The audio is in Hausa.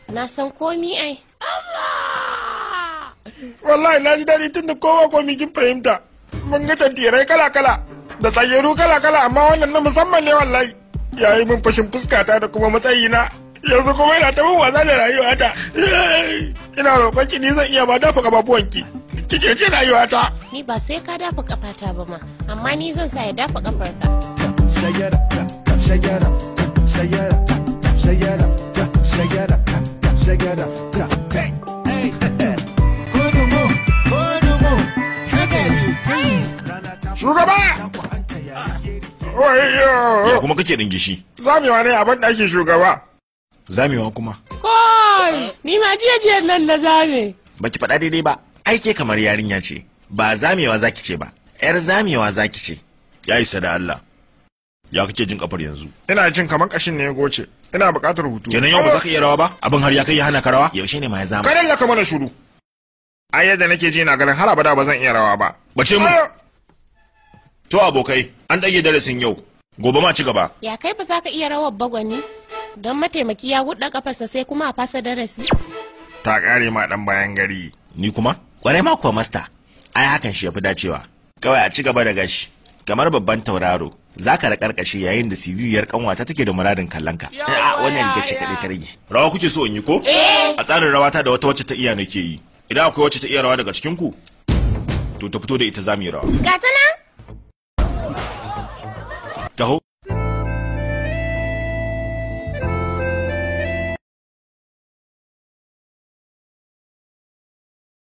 Na san komi ai. wallahi na ji daɗi tun da kowa komi kin fahimta mun ga tantirai kala kala da tsayyaru kala kala amma wannan na musamman ne wallahi ya yi min fashin fuskata da kuma matsayina yanzu kuma yana ta min wasa da rayuwata ina roƙon ki ni zan iya ma dafa ƙafafuwanki ki ce rayuwata Ni ba sai ka dafa kafata ba ma, amma ni zan sa ya dafa kafarka. Shake it up, shake it up, shake it up, shake it up, shake it up, shake it up. Hey, hey, kudumu, kudumu, hagari, shugaba Ya Oyo! kuma kake dingishi? Zamewa ne a ban ɗakin shugaba. Zamewa kuma. Kai! Ni ma jiya jiya nan na zame. Baki faɗa daidai ba. Aike kamar yarinya ce. Ba zamewa zaki ce ba. Yar zamewa zaki ce. Ya isa da Allah. Ya kake jin kafar yanzu? Ina jin kamar ƙashin ne ya goce. Ina buƙatar hutu. Kenan yau ba za ka iya rawa ba? Abin har ya kai ya hana ka rawa? Yaushe ne ma ya zama? Kadan laka mana shuru. Ai yadda nake ji na ganin har abada ba zan iya rawa ba. Bace mu. To abokai, an ɗage darasin yau. Gobe ma ci gaba. Ya kai ba za ka iya rawar bagwani? Don mataimaki ya guɗa kafarsa sai kuma a fasa darasi. Ta ƙare ma ɗan bayan gari. Ni kuma? Kwarai ma kuwa masta. Ai hakan shi yafi dacewa. Kawai a ci gaba da gashi. Kamar babban tauraro, za ka raƙarƙashe yayin da siririyar kanwata take da muradin kallon ka. A wannan riga ce kaɗai ta rage. Rawa kuke so in yi ko? A tsarin rawata da wata wacce ta iya nake yi. Idan akwai wacce ta iya rawa daga cikin ku, to ta fito da ita za mu yi rawa. Ga ta nan?